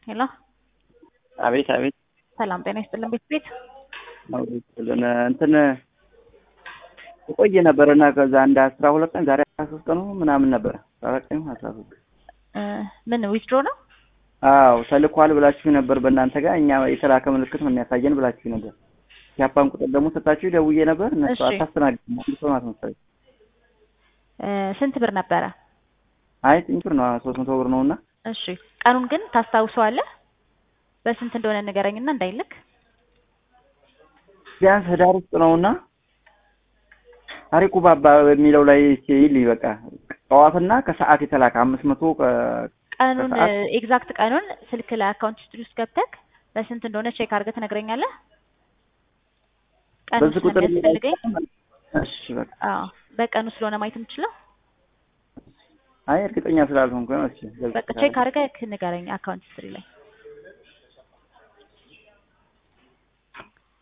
ሄሎ አቤት አቤት ሰላም ጤና ይስጥልን ቤት ቤት አውሪልን እንትን የቆየ ነበር እና ከዛ አንድ አስራ ሁለት ቀን ዛሬ አስራ ሶስት ቀኑ ምናምን ነበረ አስራ አራት ቀን አስራ ሶስት ምን ዊዝድሮ ነው? አዎ ተልኳል ብላችሁ ነበር በእናንተ ጋር እኛ የተላከ ምልክት ነው የሚያሳየን ብላችሁ ነበር። የአፓን ቁጥር ደግሞ ሰጣችሁ ደውዬ ነበር እነሱ እሺ። አታስተናግድም አንድ ሰው ናት መሰለኝ። እ ስንት ብር ነበረ? አይ ትንሽ ብር ነው ሶስት መቶ ብር ነው እና እሺ ቀኑን ግን ታስታውሰዋለህ? በስንት እንደሆነ ንገረኝና እንዳይልክ። ቢያንስ ህዳር ውስጥ ነው እና ታሪኩ ባባ በሚለው ላይ ሲል በቃ ጠዋትና ከሰዓት የተላከ አምስት መቶ ቀኑን ከሰዓት? ኤግዛክት ቀኑን ስልክ ላይ አካውንት ሂስትሪ ውስጥ ገብተህ በስንት እንደሆነ ቼክ አድርገህ ትነግረኛለህ? ቀኑ በዚህ ቁጥር ስለሚያስፈልገኝ እሺ በቃ አዎ በቀኑ ስለሆነ ማየት የምችለው አይ እርግጠኛ ስላልሆንኩ ነው። እሺ በቃ ቼክ አድርገህ ንገረኝ አካውንት ሂስትሪ ላይ